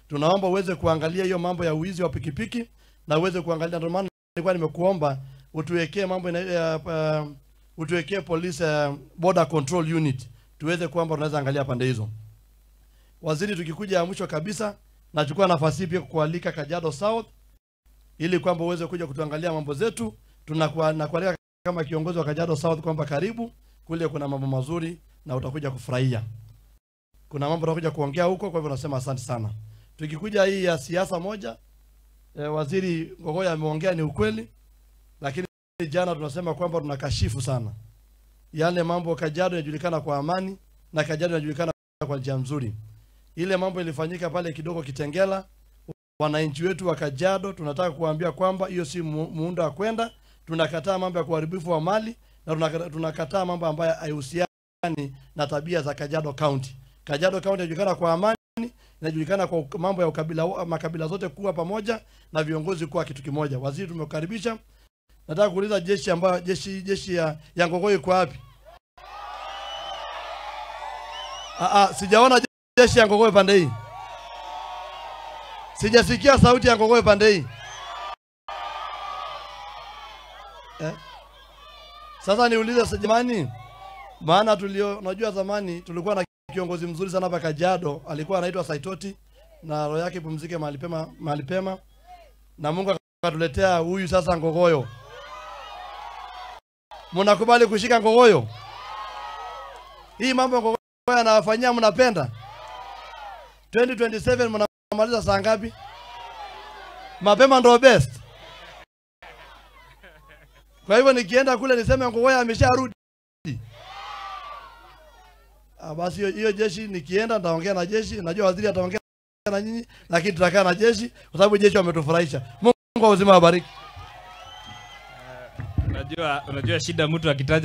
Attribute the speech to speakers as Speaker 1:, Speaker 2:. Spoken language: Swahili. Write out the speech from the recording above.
Speaker 1: tunaomba uweze kuangalia hiyo mambo ya uwizi wa pikipiki na uweze kuangalia. Ndio maana nilikuwa nimekuomba utuwekee mambo ina, ya, uh, utuwekee police uh, border control unit tuweze kwamba tunaweza angalia pande hizo. Waziri, tukikuja ya mwisho kabisa, nachukua nafasi hii pia kukualika Kajiado South ili kwamba uweze kuja kutuangalia mambo zetu. Tunakuwa nakualika kama kiongozi wa Kajiado South kwamba karibu kule, kuna mambo mazuri na utakuja kufurahia. Kuna mambo utakuja kuongea huko, kwa hivyo nasema asante sana. Tukikuja hii ya siasa moja, e, waziri Ngogoya ameongea ni ukweli, lakini jana tunasema kwamba tunakashifu sana yale mambo. Kajiado inajulikana kwa amani na Kajiado inajulikana kwa njia nzuri. Ile mambo ilifanyika pale kidogo Kitengela, wananchi wetu wa Kajiado tunataka kuambia kwamba hiyo si mu- muundo wa kwenda. Tunakataa mambo ya kuharibifu wa mali na tunaka- tunakataa mambo ambayo haihusiani na tabia za Kajiado County. Kajiado County inajulikana kwa amani, inajulikana kwa uk- mambo ya ukabila, makabila zote kuwa pamoja na viongozi kuwa kitu kimoja. Waziri, tumekukaribisha. Nataka kuuliza jeshi ambayo jeshi jeshi ya, ya Ngogoi iko wapi? Ah, ah, sijaona jeshi ya Ngogoi pande hii. Sijasikia sauti ya Ngogoi pande hii. Eh? Sasa niulize sa- jamani, maana tulio unajua zamani tulikuwa na kiongozi mzuri sana hapa Kajiado, alikuwa anaitwa Saitoti na roho yake pumzike mahali pema mahali pema, na Mungu akatuletea huyu sasa Ngogoyo. Mnakubali kushika Ngogoyo? Hii mambo ya Ngogoyo anawafanyia mnapenda? 2027 mnamaliza saa ngapi? Mapema ndo best. Kwa hivyo nikienda kule niseme Ngogoya amesharudi. Ah, basi hiyo hiyo jeshi nikienda nitaongea na jeshi, najua waziri ataongea na nyinyi, lakini tutakaa na jeshi kwa sababu jeshi wametufurahisha. Mungu wa uzima awabariki.
Speaker 2: Unajua, unajua shida mtu akitaja